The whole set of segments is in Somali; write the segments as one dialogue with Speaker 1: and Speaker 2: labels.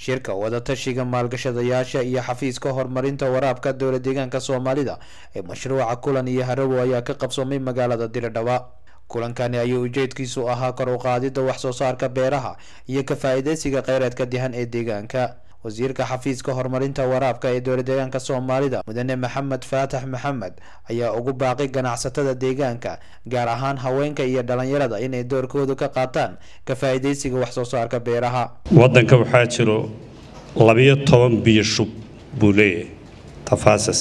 Speaker 1: shirka wadatashiga maalgashadayaasha iyo xafiiska horumarinta waraabka dowla deegaanka soomaalida ee mashruuca kulan iyo harawo ayaa ka qabsoomay magaalada diridhaba kulankani ayuu ujeedkiisu ahaa kor u qaadida wax soo saarka beeraha iyo ka faa-iideysiga kheyraadka dihan ee deegaanka wasiirka xafiiska horumarinta waraabka ee dowla deegaanka soomaalida mudane maxamed faatax maxamed ayaa ugu baaqay ganacsatada deegaanka gaar ahaan haweenka iyo dhalinyarada inay doorkooda ka qaataan ka faa-iideysiga wax soo saarka beeraha
Speaker 2: waddanka waxaa jiro labiyo toban biyo shub buu leeyahay tafaasas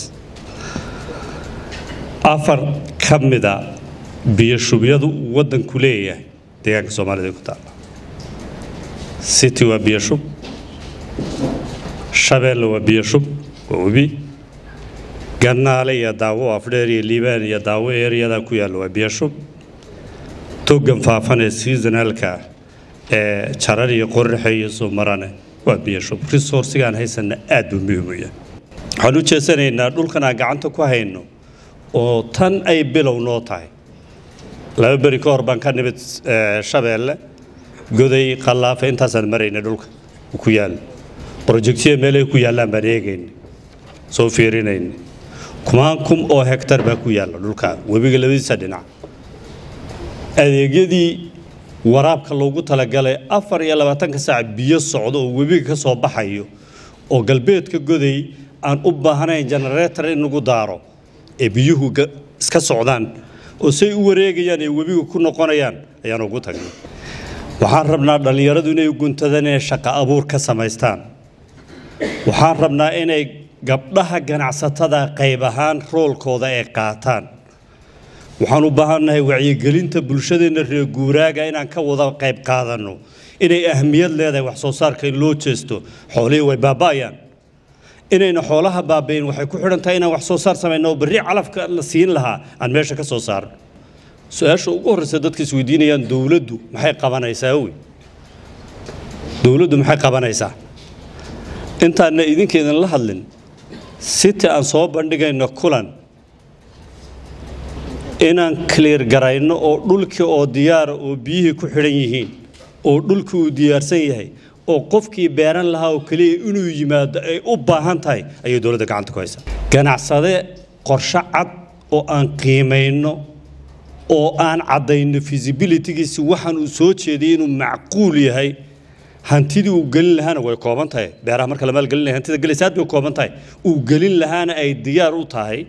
Speaker 2: afar ka mida biyo shubyadu uu waddanku leeyahay deegaanka soomaalida ku taala city waa biyo shub shabeelle waa biyo shub waa webi gannaale iyo daawo afdheer iyo liibaan iyo daawo ereyadaa ku yaalla waa biyo shub togan faafan ee seasonalka ee jarar iyo qorraxe iyo soo marane waa biyo shub resourcigaan haysanna aad buu muhiim u yahay waxaan u jeesanaynaa dhulkan aan gacanta ku hayno oo tan ay bilow noo tahay laba beri ka hor baan ka nimid shabeelle goday qallaafa intaasaan marayna dhulka ku yaalla brojectiya meelay ku yaallaan baan eegayna soo fiirinayna kumaan kum oo hektar baa ku yaalla dhulka webiga labadiisa dhinac adeegyadii waraabka loogu talagalay afar iyo labaatanka saac biyo socdo oo webiga ka soo baxayo oo galbeedka goday aan u baahnayn generator in lagu daaro ee biyuhu iska socdaan oo say u wareegayaan ee webiga ku noqonayaan ayaan ugu tagnay waxaan rabnaa dhallinyaradu inay guntadaan inay shaqo abuur ka samaystaan waxaan rabnaa inay gabdhaha ganacsatada qayb ahaan roolkooda ay qaataan waxaan u baahannahay wacyigelinta bulshadeenna reer guuraaga inaan ka wada qayb qaadanno inay ahmiyad leedahay wax soo saarka in loo jeesto xoolihii way baaba'ayaan inayna xoolaha baabayn waxay ku xidhan tahay inaan wax soo saar samayno oo berri calafka la siin lahaa aan meesha ka soo saarno su-aasha ugu horreysa dadka isweydiinayaan dowladdu maxay qabanaysaa wey dowladdu maxay qabanaysaa intaanna idinkeedan la hadlin city aan soo bandhigayno kulan inaan clear garayno oo dhulkii oo diyaara oo biyihii ku xidhan yihiin oo dhulkii uu diyaarsan yahay oo qofkii beeran lahaa oo keliya inuu yimaado ay u baahan tahay ayay dowladda gacanta ku haysaa ganacsade qorshe cad oo aan qiimayno oo aan caddayno feasibilitygiisi waxaan uu soo jeediyay inuu macquul yahay hantidii uu gelin lahaana way kooban tahay beeraha marka la maalgelin lahay hantida gelaysa aad bay kooban tahay uu gelin lahaana ay diyaar u tahay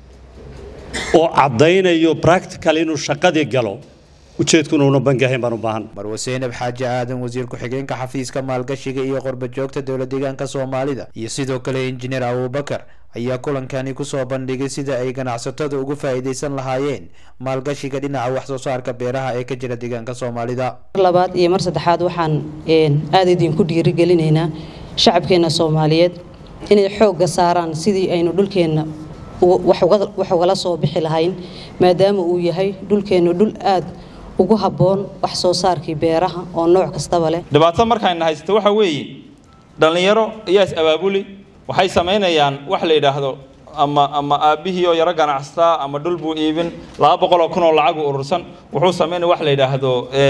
Speaker 2: oo caddaynayo practical inuu shaqadii galo ujeedkuna una bangi ahayn baan u baahan
Speaker 1: marwe seynab xaaji aadan wasiir ku-xigeenka xafiiska maalgashiga iyo qorba joogta dowla deegaanka soomaalida iyo sidoo kale injineer abubakar ayaa kulankani kusoo bandhigay sida ay ganacsatada ugu faa-iideysan lahaayeen maalgashiga dhinaca wax soo saarka beeraha ee ka jira deegaanka soomaalida
Speaker 3: mar labaad iyo mar saddexaad waxaan aada idinku dhiirigelinaynaa shacabkeenna soomaaliyeed inay xoogga saaraan sidii aynu dhulkeenna wax ugala soo bixi lahayn maadaama uu yahay dhulkeennu dhul aad ugu habboon wax soo saarkii beeraha oo nooc kastaba leh
Speaker 4: dhibaato markayna haysato waxa weeye dhallinyaro ayaa is abaabuli waxay samaynayaan wax la yidhaahdo ama ama aabbihii oo yaro ganacsataa ama dhul buu iibin laba boqoloo kun oo lacag u urursan wuxuu samaynaya wax la yidhaahdo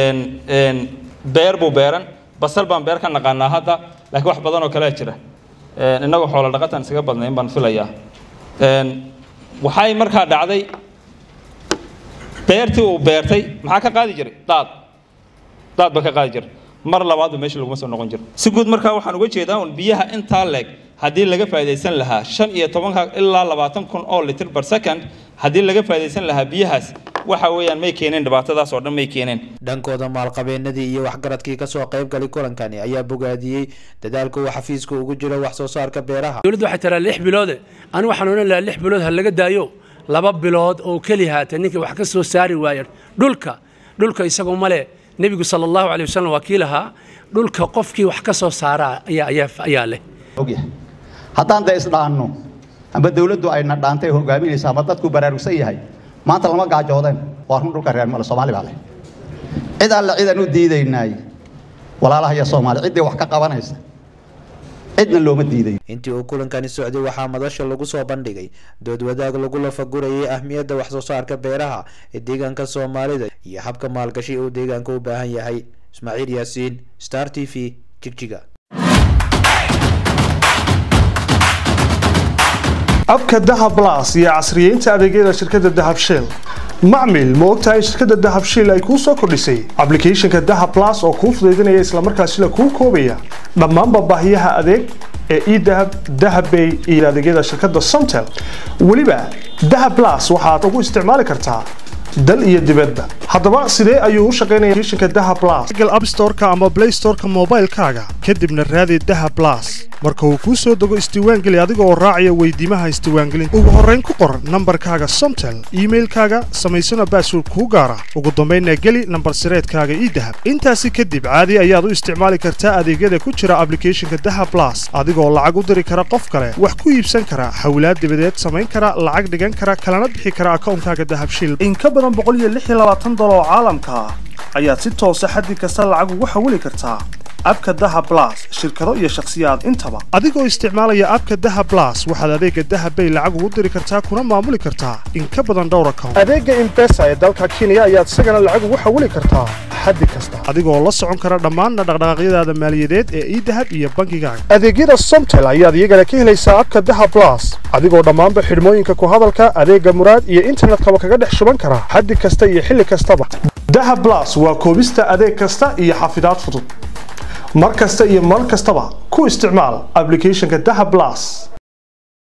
Speaker 4: beer buu beeran basal baan beer ka naqaanaa hadda laakiin wax badan oo kalea jira innagoo xoola dhaqatan isaga badnayn baan filayaa waxay markaa dhacday beertii uu beertay maxaa ka qaadi jiray daad daad ba ka qaadi jiray mar labaadba meesha laguma soo noqon jiro si guud markaa waxaan uga jeedaa un biyaha intaa leeg haddii laga faa'iidaysan lahaa shan iyo tobanka ilaa labaatan kun oo litir per second haddii laga faa'iidaysan lahaa biyahaas waxa weeyaan may keeneen dhibaatadaas oo dhan may keeneen
Speaker 1: dhankooda maalqabeenadii iyo waxgaradkii kasoo qayb galay kulankani ayaa bogaadiyey dadaalka uu xafiiska ugu jiro wax soo saarka beeraha
Speaker 5: dowladdu waxay tiraa lix biloode anigu waxaan odhan lahaa lix bilood ha laga daayo laba bilood oo keli haata ninkii wax ka soo saari waaya dhulka dhulka isagoo male nebigu sala allahu calay wasalam waa kii lahaa dhulka qofkii wax ka soo saaraa ayaa ayaa ayaa leh
Speaker 6: ogyahay haddaan dee isdhaanno amba dawladdu ayna dhaantay hogaaminaysa ama dadku baraarugsan yahay maanta lama gaajoodeen waa run dhulka reer male soomaali baa leh cid alle cidaan u diidaynaay walaalaha iyo soomaali ciddii wax ka qabanaysa cidna looma diidayo
Speaker 1: intii uu kulankani socday waxaa madasha lagu soo bandhigay dood wadaag lagu lafagurayay ahmiyadda wax soo saarka beeraha ee deegaanka soomaalida iyo habka maalgashi uu deegaanka u baahan yahay ismaaciil yaasiin star t v jigjiga
Speaker 7: abka dahab las iyo casriyeynta adeegyada shirkadda dahab shell macmil ma ogtahay in shirkadda dahab shell ay kuu soo kordhisay ablicathonka dahab las oo kuu fudaydinaya islamarkaasina kuu koobaya dhammaanba baahiyaha adeeg ee edahab dahabbay iyo adeegyada shirkadda somtel weliba dahab las waxaad ugu isticmaali kartaa dal iyo dibadba haddaba sidee ayuu u shaqaynaya applicationka dahab plus google app store-ka ama play store-ka moobaylkaaga kadibna raadi dahab plus marka uu kuu soo dego isdiiwaangeli adiga oo raacaya weydiimaha isdiiwaangelinta ugu horrayn ku qor nambarkaaga somtel iimailkaaga samaysana baasword kuu gaara ugu dambaynna geli nambar sireedkaaga idahab intaasi kadib caadi ayaad u isticmaali kartaa adeegyada ku jira ablicathonka dahab plus adigoo lacag u diri kara qof kale wax ku iibsan kara hawlaad dibadeed samayn kara lacag dhigan kara kalana bixi kara akawnkaaga dahab shil in ka badan dolar oo caalamka ah ayaad si toosa xaddi kasta lacag ugu xawili kartaa abka dahab plus shirkado iyo shakhsiyaad intaba adigoo isticmaalaya abka dahab plus waxaad adeega dahab bay lacag ugu diri kartaa kuna maamuli kartaa in ka badan dhowr account adeega impesa ee dalka kenya ayaad isagana lacag ugu xawili kartaa xaddi kasta adigoo la socon kara dhammaan dhaqdhaqaaqyadaada maaliyadeed ee idahab iyo bangigaaga adeegyada somtel ayaad iyagana ka helaysaa abka dahab plus adigoo dhammaanba xidhmooyinka ku hadalka adeega muraad iyo internetkaba kaga dhex shuban kara xaddi kasta iyo xilli kastaba dahab plus waa koobista adeeg kasta iyo xafidaad fudud mar kasta iyo mar kastaba ku isticmaal ablicathonka dahab plus